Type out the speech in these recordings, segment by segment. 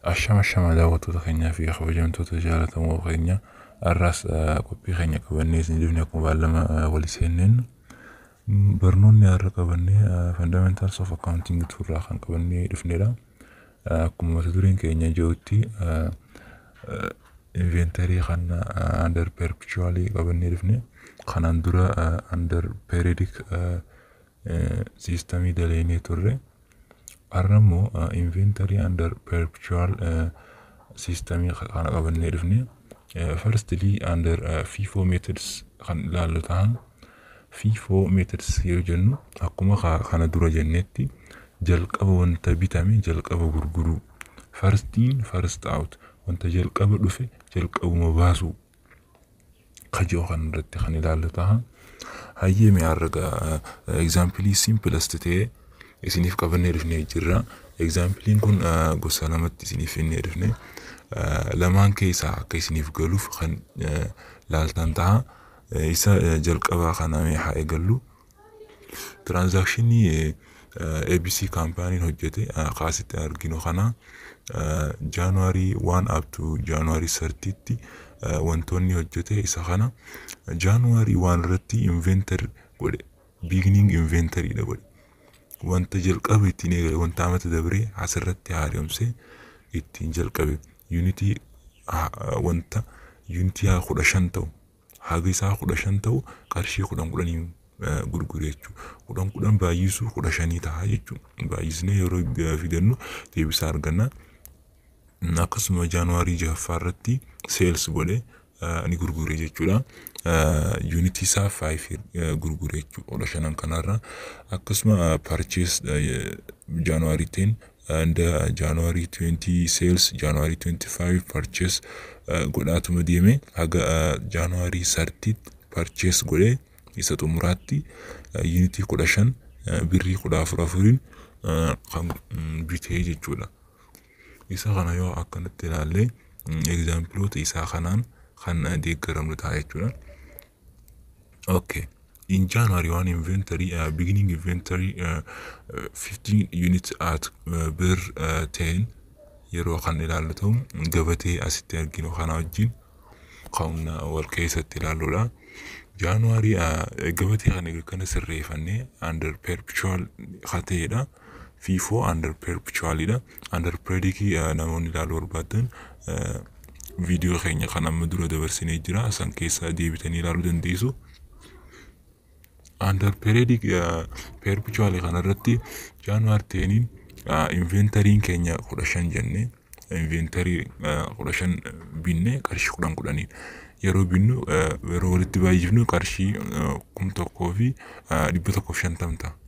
Ashama ashama daawwattoota keenyaa fi kabajamtoota jaallatamoo keenya har'aas qophii keenya qabannee isin dhufne akkuma baallama walii seenneen barnoonni har'a qabannee fundamentals of accounting turraa kan qabannee dhufnedha. Akkuma mata dureen keenya jirutti inventarii kan under perpetually qabannee dhufne kanaan dura under periodic siistamii daleenee turre. Har'a immoo inventarii under perpetual siistamii kana qabannee dhufne. Firstly under FIFO methods kan ilaallu ta'a. FIFO methods yoo jennu akkuma kana dura jennetti jalqaba wanta bitame jalqaba gurguruu. First in first out wanta jalqaba dhufe jalqabuma baasuu. Kajoo kan irratti kan ilaallu ta'a. Hayyee mi'a har'a egzaampilii simplest ta'e isiniif qabannee dhufnee jirra. Egzaampiliin kun gosa lamatti isiniif finnee dhufne. Lamaan keessaa akka isiniif galuuf kan laaltan ta'a. Isa jalqabaa kana mee haa eegallu. Tiraanzaakshinii ABC kaampaaniin hojjete kaasitti arginu kana jaanuwaarii 1 up to jaanuwaarii 30tti wantoonni hojjete isa kana jaanuwaarii 1 irratti inventar godhe. Beginning inventariidha godhe. Wanta jalqabe ittiin eegale wanta amata dabree asirratti haaromsee ittiin jalqabe. Yuunitii wanta yuunitii kudha shan ta'u haga isaa kudha shan ta'u qarshii kudhan kudhanii gurgure jechuudha. Kudhan kudhan baay'isuu kudha shanii ta'a jechuudha. Baay'isnee yeroo fidannu deebisaa arganna. Akkasuma jaanuwaarii jahaffaa irratti seels godhe ni gurgure jechuudha. Yuunitii isaa faayif gurgure jechuudha. Kudha shanan kanarra akkasuma parchees jaanuwaarii teen under jaanuwaarii 20 sales jaanuwaarii 25 purchase godhaatuma deeme haga jaanuwaarii 30 purchase godhee isa xumuraatti yuunitii kudha shan birrii kudha afur afuriin kan bitee jechuudha. Isa kana yoo akkanatti ilaalle egzaampiloota isaa kanaan kan deeggaramnu ta'a jechuudha. Okay. in January one inventory uh, beginning inventory uh, 15 units at uh, bir uh, 10 yeroo kan ilaallu ta'u gabatee asitti arginu kana wajjin kan wal keessatti ilaalludha. Jaanuwaarii gabatee kana kana sirreeffannee under perpetual kateedha. FIFO under perpetualidha. Under predikii namoonni ilaaluu barbaadan viidiyoo keenya kan amma dura dabarsinee jira. San keessaa deebitanii ilaaluu dandeessu. under periodic perpetual kanarratti jaanuwaar teeniin inventariin keenya kudha shan jenne inventarii kudha shan binne qarshii kudhan kudhaniin yeroo binnu yeroo walitti baay'ifnu qarshii kum tokkoo fi dhibba tokkoof shantama ta'a.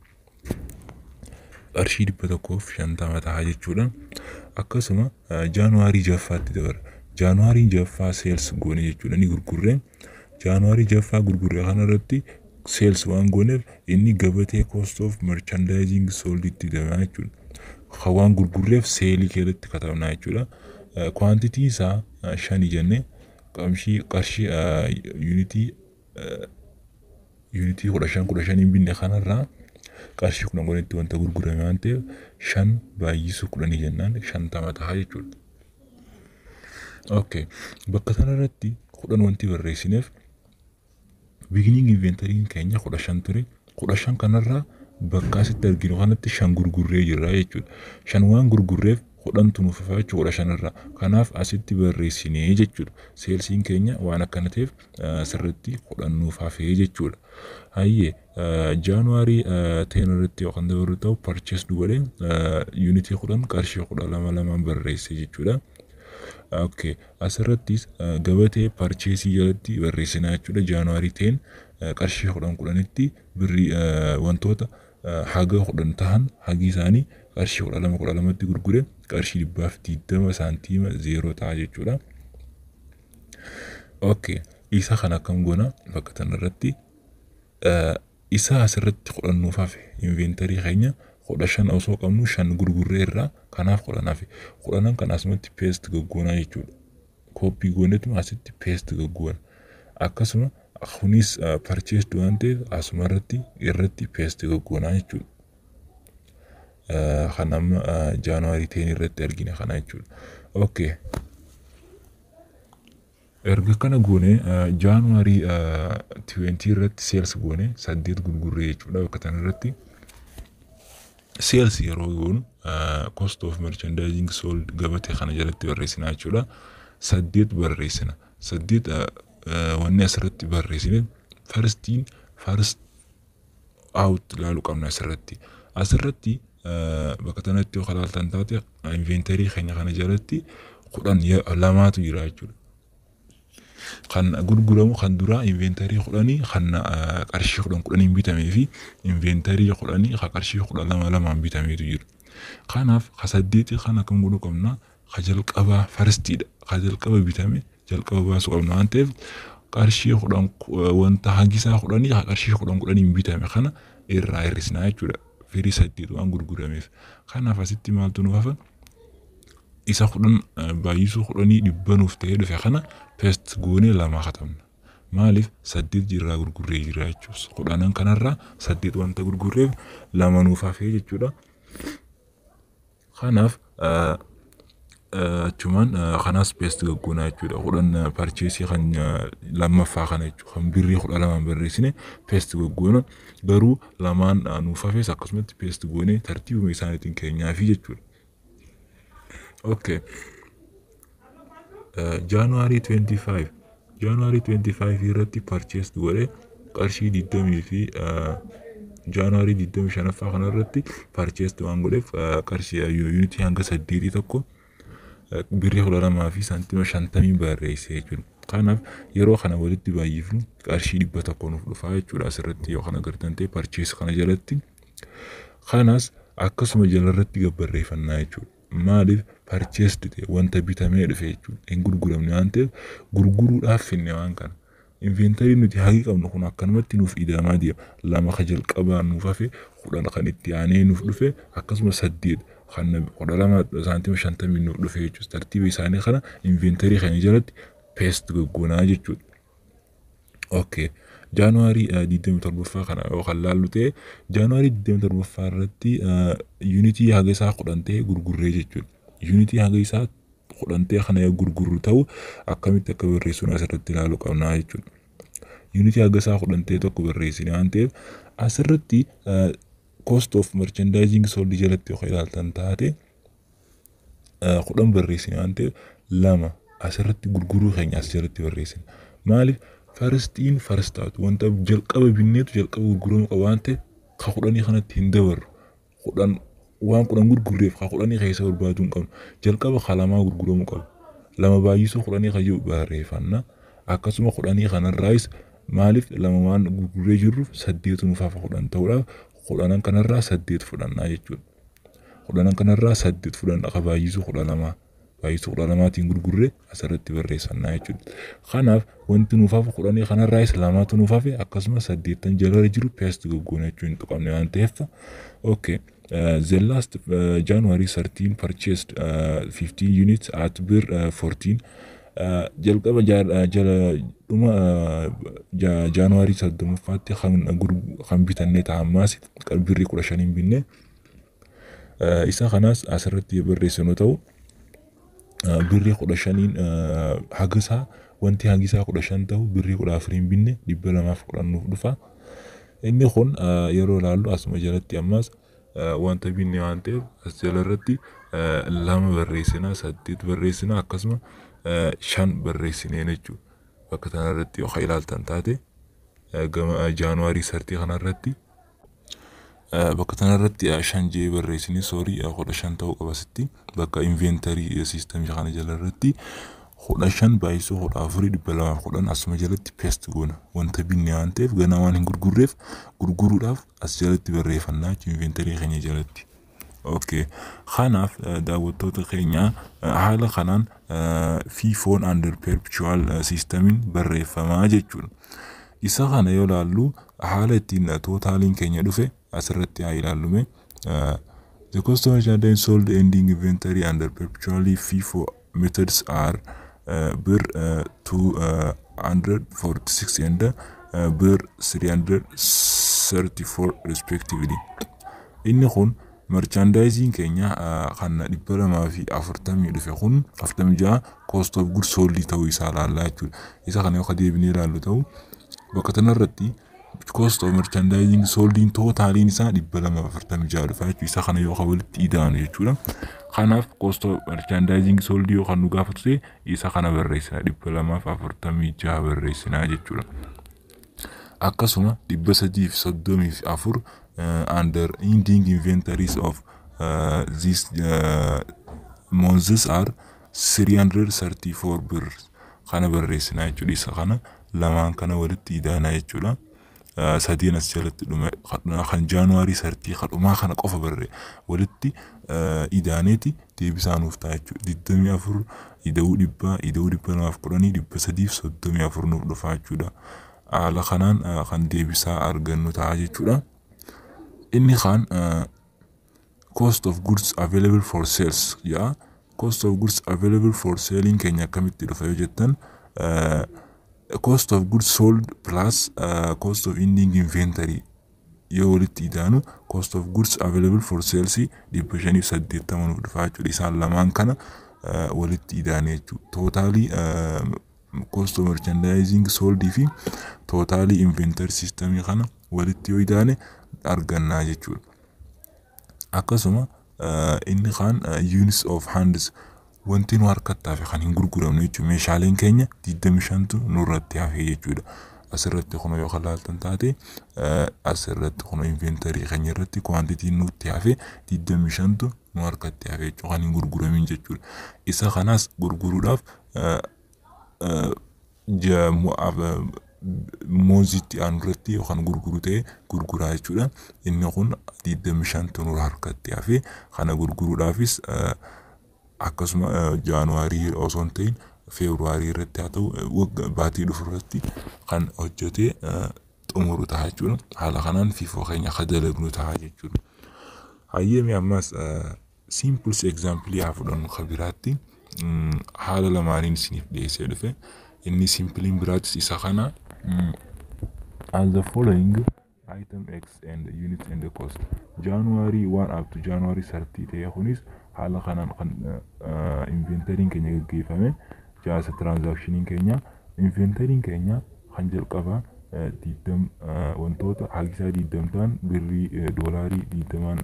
Qarshii dhibba tokkoof shantama ta'a jechuudha. Akkasuma jaanuwaarii jaffaatti dabara. Jaanuwaarii jaffaa seels goone jechuudha ni gurgurre. Jaanuwaarii jaffaa gurgurre kanarratti sales waan gooneef inni gabatee cost of merchandising sold itti dabala jechuudha. Kan waan gurgurreef seelii keessatti katabna jechuudha. Kwaantitii isaa shani jenne qarshii qarshii yuunitii yuunitii kudha shan kudha shaniin binne kanarraa qarshii kudhan kudhanitti wanta gurgurame waan ta'eef shan baay'isuu kudhanii jennaan shantama ta'a jechuudha. Okay. Bakka kanarratti kudhan wanti barreessineef beginning inventariin keenya kudha shan ture kudha shan kanarraa bakka asitti arginu kanatti shan gurgurree jirra jechuudha. Shan waan gurgurreef kudhantu nuuf hafa jechuudha kudha shanirraa. Kanaaf asitti barreessinee jechuudha. Seelsiin keenya waan akkana ta'eef sirriitti kudhan nuuf hafee jechuudha. Hayyee jaanuwaarii teen irratti yookaan dabalu ta'u parchees godhee yuunitii kudhan qarshii kudha lama lamaan barreesse jechuudha. Okay. Asirrattis gabatee parcheesii jalatti barreessinaa jechuudha. Jaanuwaarii teen qarshii kudhan kudhanitti birrii wantoota haga kudhan tahan hagi isaanii qarshii kudha lama kudha lamatti gurgure qarshii dhibbaaf digdama saantiima zeeroo ta'a jechuudha. Okay. Isa kan akkam goona bakka kanarratti isa asirratti kudhan nuuf hafe inventarii keenya kudha shan osoo qabnu shan gurgurree irraa kanaaf kudhan hafe kudhanan kan asumatti peest goggoonaa jechuudha. Kooppii goonetu asitti peest goggoona. Akkasuma kunis parcheesd waan ta'eef asuma irratti irratti peest goggoonaa jechuudha. kan amma jaanuwaarii teen irratti argine kana jechuudha. Okay. erga kana goone jaanuwaarii 20 irratti seels goone saddeet gurgurree jechuudha bakka kana irratti seels yeroo goonu cost of merchandising sold gabatee kana jalatti barreessina jechuudha saddeet barreessina saddeet wanni asirratti barreessine farstiin farst out ilaaluu qabna asirratti asirratti bakka kanatti yoo ilaaltan taate inventarii keenya kana jalatti kudhan lamaatu jira jechuudha kan gurguramu kan duraa inveentarii kudhanii kan qarshii kudhan kudhaniin bitamee fi inveentarii kudhanii kan qarshii kudha lama lamaan bitameetu jiru. Kanaaf ka saddeeti kan akkam godhuu qabna ka jalqabaa farstiidha ka jalqaba bitame jalqaba baasuu qabna waan ta'eef qarshii kudhan wanta hangisaa kudhanii ka qarshii kudhan kudhaniin bitame kana irraa hir'isnaa jechuudha. Firii saddeet waan gurgurameef. Kanaaf asitti maaltu nuuf hafa? isa kudhan baay'isuu kudhanii dhibba nuuf ta'ee dhufe kana pest goonee lama katabna. Maaliif saddeet jirraa gurgurree jira jechuus. Kudhanan kanarraa saddeet wanta gurgurreef lama nuuf hafee jechuudha. Kanaaf achumaan kanaas pest gaggoonaa jechuudha. Kudhan parcheesii kan lammaffaa kana jechuudha. Kan birrii kudha lamaan barreessine pest gaggoona. Garuu lamaan nuuf hafees akkasumatti pest goonee tartiibuma isaaniitiin keenyaafi jechuudha. Okay. Jaanuwaarii 25 Jaanuwaarii 25 irratti parchees godhee qarshii 20 fi Jaanuwaarii 25ffaa kana irratti parchees waan godheef qarshii yuunitii hanga saddeetii tokko birrii kudha lamaa fi saantima shantamii barreesse jechuudha. Kanaaf yeroo kana walitti baay'ifnu qarshii dhibba tokko nuuf dhufaa jechuudha asirratti yoo kana agartan ta'e parchees kana jalatti. Kanas akkasuma jalarratti gabbarreeffannaa jechuudha. maaliif parcheesd ta'e wanta bitamee dhufe jechuudha. Hin gurguramne waan ta'eef gurguruudhaaf finne waan kana. Inveentarii nuti hagi qabnu kun akkanumatti nuuf ida'amaa deema. Lama ka jalqabaa nuuf hafe kudhan kan itti aanee nuuf dhufe akkasuma saddeet kan kudha lama saantima shantamii nuuf dhufe jechuudha. Tartiiba isaanii kana inveentarii kana jalatti peest gaggoonaa jechuudha. Okay. Jaanuwaarii 27ffaa kana yoo kan laallu ta'e Jaanuwaarii 27ffaa irratti yuunitii haga isaa kudhan ta'e gurgurree jechuudha. Yuunitii haga isaa kudhan ta'e kana yoo gurgurru ta'u akkamitti akka barreessuun asirratti ilaaluu qabnaa jechuudha. Yuunitii haga isaa kudhan ta'e tokko barreessine waan ta'eef asirratti cost of merchandising sold jalatti yoo ilaaltan taate kudhan barreessine waan ta'eef lama asirratti gurguruu keenya as jalatti barreessine. Maaliif farstiin farstaatu wanta jalqaba binneetu jalqaba gurguramuu qaba waan ta'eef ka kudhanii kanatti hin dabarru. Kudhan waan kudhan gurgurreef ka kudhanii keessa barbaaduu hin qabnu. Jalqaba ka lamaa gurguramuu qaba. Lama baay'isuu kudhanii kan jiru barreeffanna. Akkasuma kudhanii kanarraayis maaliif lama waan gurgurree jirruuf saddeetu nuuf hafa kudhan ta'uudhaaf kudhanan kanarraa saddeet fudhannaa jechuudha. Kudhanan kanarraa saddeet fudhanna ka baay'isuu kudha lamaa. baay'isuu kudha lamaatiin gurgurree asirratti barreessannaa jechuudha. Kanaaf wanti nuuf hafe kudhanii kanarraayis lamaatu nuuf hafe akkasumas saddeettan jala jiru peest gaggoona jechuun hin tuqamne waan ta'eef. Okay. Uh, the last uh, January 13 purchased uh, 15 units at bir uh, 14 uh, jalqaba jala dhuma uh, jaanuwaarii soddomaffaatti kan bitannee ta'ammaas birrii kudha shaniin binne uh, isa kanaas asirratti barreessinu ta'u birrii kudha shaniin hagisaa wanti hagisaa kudha shan ta'u birrii kudha afuriin binne dhibba lamaaf kudhan nuuf dhufa. Inni kun yeroo ilaallu asuma jalatti ammas wanta binne waan ta'eef as jalarratti lama barreessina saddeet barreessina akkasuma shan barreessinee jechuudha. Bakka kanarratti yoo ilaaltan taate gama jaanuwaarii sartii kanarratti bakka kanarratti shan jee barreessine soorii kudha shan ta'uu qaba sitti bakka inveentarii siistamii kana jalarratti kudha shan baay'isuu kudha afurii dhibba lamaaf kudhan asuma jalatti peest goona wanta binne waan ta'eef ganaa waan hin gurgurreef gurguruudhaaf as jalatti barreeffannaa jechuun inveentarii keenya jalatti. Okay. Kanaaf daawwattoota keenya haala kanaan fiifoon under perpetual systemiin barreeffamaa jechuudha. Isa kana yoo ilaallu haala ittiin tootaaliin keenya dhufe asirratti haa ilaallume. The customer charge sold ending inventory under perpetually FIFO methods are uh, bir uh, 246 and uh, bir 334 respectively. Inni kun Merchandising keenya kan dhibba lamaa fi afurtamii dhufe kun afurtamii ja'a cost of goods sold ta'uu isaa ilaallaa jechuudha. Isa kana yoo deebinee ilaallu ta'u bakka kanarratti cost of merchandising soldiin tootaaliin isaa dhibba lama afurtamii ja'a dhufa jechuudha. Isa kana yoo walitti idaanu jechuudha. Kanaaf cost of merchandising soldii yoo kan nu gaafatu ta'e isa kana barreessina dhibba lamaaf afurtamii ja'a barreessinaa jechuudha. Akkasuma dhibba sadii fi soddomii fi afur under ending inventories of uh, these uh, months are 334 birr kana barreessinaa jechuudha. Isa kana lamaan kana walitti idaanaa jechuudha. Sadiin as jalatti dhume kan jaanuwaarii sartii kadhumaa kana qofa barree walitti idaaneeti deebisaa nuuf ta'a jechuudha. Digdamii afur ida'uu dhibbaa ida'uu dhibba lamaaf kudhanii dhibba sadiif soddomii afur nuuf dhufa jechuudha. Haala kanaan kan deebisaa argannu ta'a jechuudha. Inni kaan cost of goods available for sales yaa cost of goods available for selling keenya akkamitti dhufa yoo jettan cost of goods sold plus uh, cost of ending inventory yoo walitti idaanu cost of goods available for sales dhibba shaniif saddeettama nuuf dhufa jechuudha. Isaan lamaan kana uh, walitti idaane jechuudha. Tootaalii uh, cost of merchandising sold fi tootaalii inventory systemii kana walitti yoo idaane argannaa jechuudha. Akkasuma inni kaan units of hands wanti nu harkatti hafe kan hin gurguramne jechuudha. Meeshaaleen keenya 25tu nurratti hafe jechuudha. Asirratti kun yoo ilaaltan taate asirratti kun inventarii keenya irratti kwantitiin nutti hafe 25tu nu harkatti hafe jechuudha kan hin gurguramin jechuudha. Isa kanaas gurguruudhaaf moozitti aanu irratti yookaan gurguru ta'e gurguraa jechuudha. Inni kun 25tu nu harkatti hafe kana gurguruudhaafis akkasuma jaanuwaarii osoo hin ta'in feebruwaarii irratti haa ta'u baatii dhufu irratti kan hojjetee xumuru ta'a jechuudha. Haala kanaan fiifoo keenya akka dalagnu ta'a jechuudha. Hayyeemi ammas simples example haa fudhannu kan biraatti haala lamaaniin isiniif dhiyeessee dhufe. Inni simpliin biraatis isa kana as the following item X and the unit and the cost. January 1 up to January 30 ta'e kunis haala kanaan kan inventariin keenya gaggeeffame jaasa tiraanzaakshiniin keenya inventariin keenya kan jalqabaa diidam wantoota haagisaa diidam ta'an birrii doolaarii diidamaan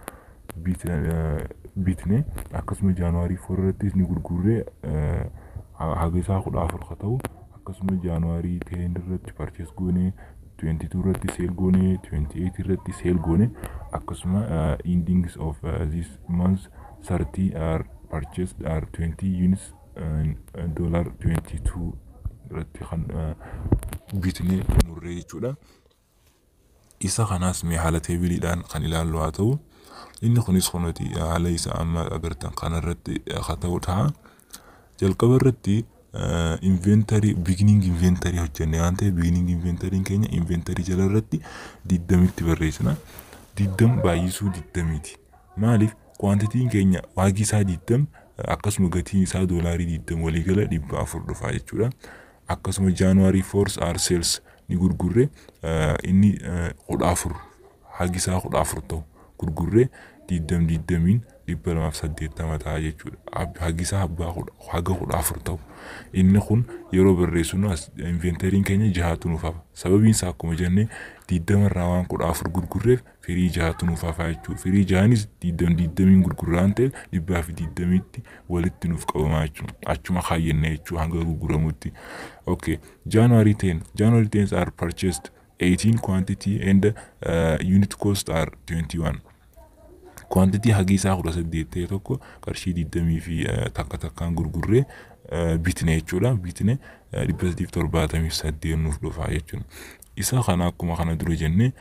bitne akkasuma jaanuwaarii afur irrattis ni gurgurree haagisaa kudha afur ka ta'u akkasuma jaanuwaarii teen irratti parchees goone 22 irratti seel goone 28 irratti seel goone akkasuma endings of this month 30 are purchased are 20 units dollar 22 irratti kan bitnee xumurree jechuudha. Isa kanaas mee haala teebiliidhaan kan ilaallu haa ta'u inni kunis kunuti haala isa amma agartan kanarratti haa ta'u ta'a. Jalqaba irratti inventarii beginning inventarii hojjenne waan ta'eef beginning inventariin keenya inventarii jala irratti diddamitti barreessina. Diddam baay'isuu diddamiiti. Maaliif kwantitiin keenya waagi isaa diddam akkasuma gatiin isaa doolaarii diddam waliigala dhibba afur dhufa jechuudha. Akkasuma jaanuwaarii foors aar seels ni gurgurre inni kudha afur hagi isaa kudha afur ta'u gurgurree diddam diddamiin dhibba lamaaf saddeettama ta'a jechuudha. Hagi isaa abbaa haga kudha afur ta'u. Inni kun yeroo barreessinu inventariin keenya jahatu nuuf hafa. Sababiin isaa akkuma jennee diddama irraa waan kudha afur gurgurreef firii jahatu nuuf hafa jechuudha. Firii jahanis diddam diddamiin gurgurraa waan ta'eef dhibbaa fi diddamiitti walitti nuuf qabamaa jechuudha. Achuma kaayyannee jechuudha hanga gurguramutti. Okay. January 10. January 10 are purchased 18 quantity and uh, unit cost are 21. Quantity hagi isaa kudha saddeet ta'e tokko qarshii diddamii fi takka takkaan gurgurree bitne jechuudha. Bitne dhibba sadiif torbaatamii saddeet nuuf dhufa jechuudha. Isa kana akkuma kana dura jennee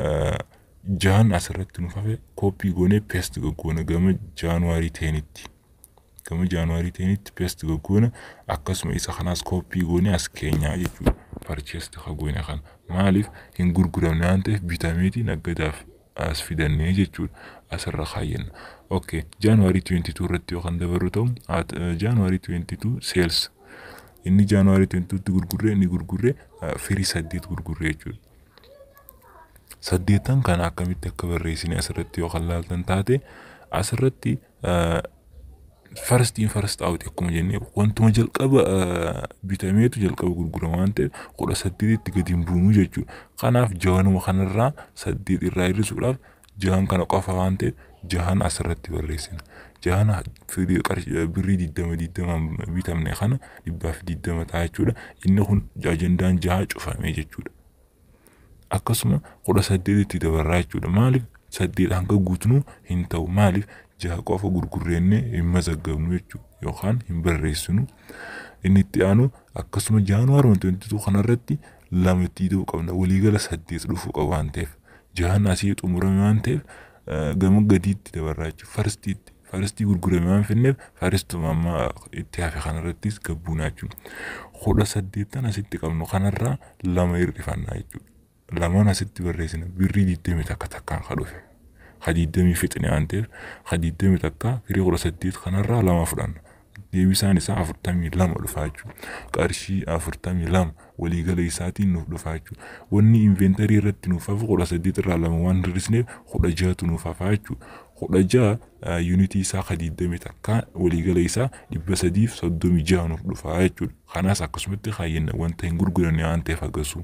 jahan asirratti nuuf hafe kooppii goonee peest goggoona gama jaanuwaarii teenitti. Gama jaanuwaarii teenitti peest goggoona akkasuma isa kanaas kooppii goonee as keenyaa jechuudha. Parcheest ka goone kana. Maaliif hin gurguramne waan ta'eef bitameeti naggadaaf as fidannee jechuudha. Asirra kaayyanna. Okay. Jaanuwaarii 22 irratti yoo kan dabarru ta'u jaanuwaarii 22 seels inni jaanuwaarii 22 tti gurgurree inni gurgurree firii saddeet gurgurree jechuudha. saddeettan kana akkamitti akka barreessine asirratti yoo kan laaltan taate asirratti farstiin farst aawuti akkuma jennee wantuma jalqaba bitameetu jalqaba gurgurama waan ta'eef kudha saddeetitti gadi hin buunuu jechuudha. Kanaaf jahanuma kanarraa saddeet irraa hir'isuudhaaf jahan kana qofa waan ta'eef jahan asirratti barreessina. Jahan birrii diddama digdamaan bitamne kana dhibbaaf diddama ta'a jechuudha. Inni kun ajandaan jaha cufamee jechuudha. Akkasuma kudha saddeetitti dabarraa jechuudha. Maaliif saddeet hanga guutnuu hin ta'u maaliif jaha qofa gurgurreenne hin mazaggabnu jechuudha yookaan hin barreessinu. Inni itti aanu akkasuma jaanuwaar wanti wantitu kanarratti lama itti ta'uu qabna waliigala saddeet dhufuu qabu waan ta'eef jahan asii xumurame waan ta'eef gama gadiitti dabarraa jechuudha farstiitti farstii gurgurame waan finneef farstuma amma itti hafe kanarrattis gabbuunaa jechuudha. Kudha saddeettan asitti qabnu kanarraa lama hir'ifannaa jechuudha. Lamaan asitti barreessina birrii digdami takka takkaan ka dhufe. ka digdamii fixne waan ta'eef ka digdami takka firii kudha saddeet kanarraa lama fudhanna. Deebisaan isaa afurtamii lama dhufaa jechuudha. Qarshii afurtamii lama waliigala isaatiin nuuf dhufaa jechuudha. Wanni inveentarii irratti nuuf hafu kudha saddeet irraa lama waan hir'isneef kudha jahatu nuuf hafaa jechuudha. Kudha jaha yuunitii isaa ka digdami takka waliigala isaa dhibba sadiif soddomii jaha nuuf dhufaa jechuudha. Kanaas akkasumatti kaayyenna wanta hin gurguranne waan ta'eef agarsiisu.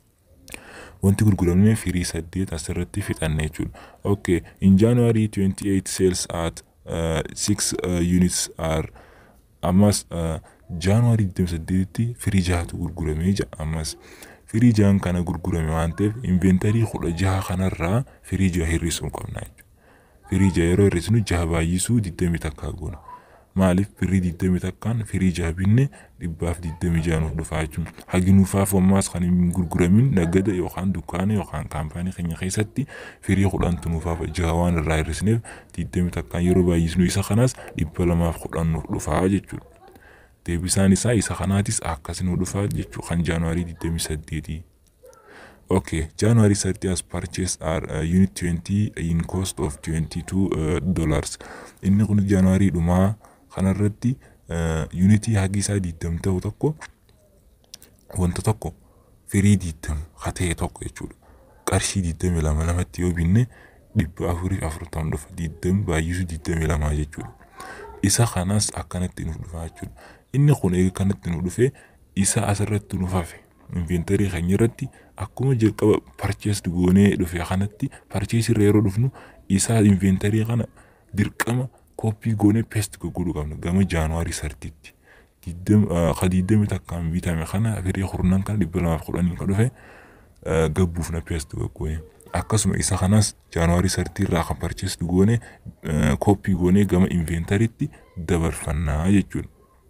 wanti gurguramne firii saddeet asirratti fixanne jechuudha. Okay, in January 28 sales at uh, 6 uh, units are ammas uh, January 28tti firii jahatu gurguramee jira ammas firii jahan kana gurgurame waan ta'eef inveentarii kudha jaha kanarraa firii jaha hir'isuu qabna jechuudha. Firii jaha yeroo hir'isnu jaha baay'isuu 20 takkaa goona. maaliif birrii digdami takkaan firii jaha binne dhibbaaf digdami jaha nuuf dhufaa jechuudha. Hagi nuufaaf ammaas kan hin gurguramin nagada yookaan dukkaana yookaan kaampaanii keenya keessatti firii kudhantu nuufaaf jaha waan irraa hir'isneef digdami takkaan yeroo baay'isnu isa kanaas dhibba lamaaf kudhan nuuf dhufaa jechuudha. Deebisaan isaa isa kanaatis akkas nuuf dhufaa jechuudha kan jaanuwaarii digdami saddeetii. Okay, January 30 has purchased our uh, unit 20 in cost of 22 uh, dollars. Inni kun January dhumaa kanarratti yuunitii hagi isaa diddam ta'u tokko wanta tokko firii diddam ka ta'e tokko jechuudha. Qarshii diddami lama lamatti yoo binne dhibba afurii afurtam dhufa diddam baay'isu diddami lamaa jechuudha. Isa kanas akkanatti nuuf dhufa jechuudha. Inni kun eega kanatti nuuf dhufe isa asirratti nuuf hafe. Inveentarii keenya irratti akkuma jalqaba parcheesd goonee dhufe kanatti parchees irra yeroo dhufnu isaa inveentarii kana dirqama koppii goonee peest gurguruu qabna gama jaanuwaarii sartiitti. Ka diddami takkaan bitame kana firii kurnan kana dhibba lamaaf kudhanii kan dhufe gabbuuf na peest gurguree. Akkasuma isa kanas jaanuwaarii sartii irraa kan parcheesd goone koppii goonee gama inveentariitti dabarfannaa jechuudha.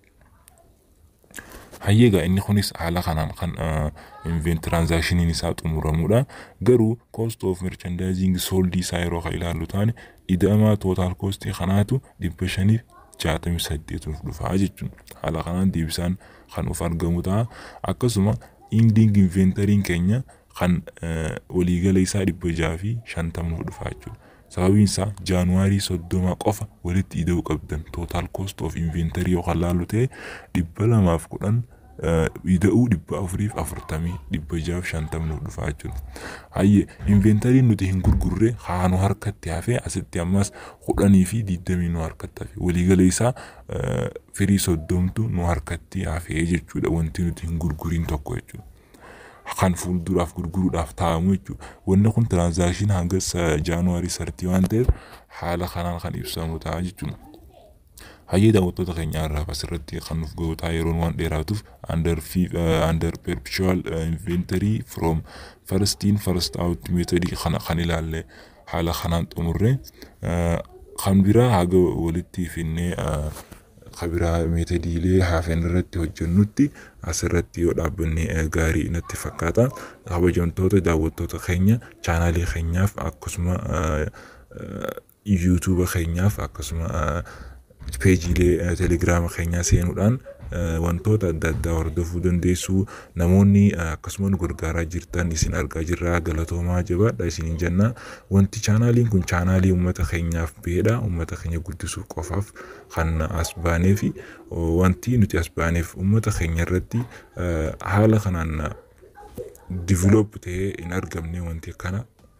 hayyeegaa inni kunis haala kanaan kan invent tiraanzaakshiniin isaa xumuramuudha. Garuu cost of merchandising soldii isaa yeroo kan ilaallu taane ida'amaa tootaal koostii kanaatu dhibba shaniif jaatamii saddeet nuuf dhufaa jechuudha. Haala kanaan deebisaan kan uf argamu ta'a. Akkasuma inding inventariin keenya kan waliigala isaa dhibba jaha fi shantama nuuf dhufaa jechuudha. Sababiin isaa jaanuwaarii soddoma qofa walitti ida'uu qabdan tootaal cost of inventarii yookaan laallu ta'e dhibba lamaaf kudhan ida'uu dhibba afuriif afurtamii dhibba jahaaf shantamni nuuf dhufaa jechuudha. Hayyee inventariin nuti hin gurgurre haa nu harkatti hafee asitti ammas kudhanii fi digdamii nu harkatti hafe waliigala isaa firii soddomtu nu harkatti hafee jechuudha wanti nuti hin gurguriin tokko jechuudha. kan fuulduraaf gurguruudhaaf taa'amu jechuudha. Wanni kun tiraanzaakshin hanga jaanuwaarii sartii waan ta'eef haala kanaan kan ibsamu ta'a jechuudha. Hayyee daawwattoota keenya irraa asirratti kan nuuf gahu ta'a yeroon waan dheeraatuuf under under perpetual inventory from first in first out method kana kan ilaalle haala kanaan xumurre kan biraa haga walitti finnee kabiraa meetadiilee hafan irratti hojjennutti asirratti yoo dhaabbanne gaarii natti fakkaata. Kabajamtoota daawwattoota keenya chaanaalii keenyaaf akkasuma yuutuuba keenyaaf akkasuma peejiilee telegiraama keenyaa seenuudhaan wantoota adda addaa hordofuu dandeessu. Namoonni akkasuma nu gargaaraa jirtan isin argaa jirra galatoomaa jabaadha isiniin jenna. Wanti chaanaaliin kun chaanaalii uummata keenyaaf bahedha. Uummata keenya guddisuuf qofaaf kan as baanee fi wanti nuti as baaneef uummata keenya irratti haala kanaan diiveloop ta'ee hin argamne wanti kana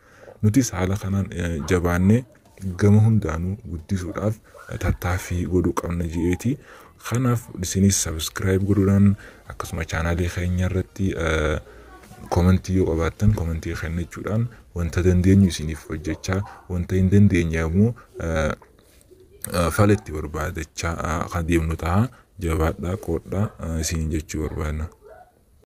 nutis haala kanaan jabaannee gama hundaanuu guddisuudhaaf tattaaffii godhuu qabna je'eeti. Kanaaf isinis sabiskiraayib godhuudhaan akkasuma chaanaalii keenya irratti komentii yoo qabaattan komentii kennachuudhaan wanta dandeenyu isiniif hojjechaa wanta hin dandeenye immoo fala itti barbaadachaa kan deemnu ta'a jabaadhaa qoodhaa isiniin jechuu barbaadna.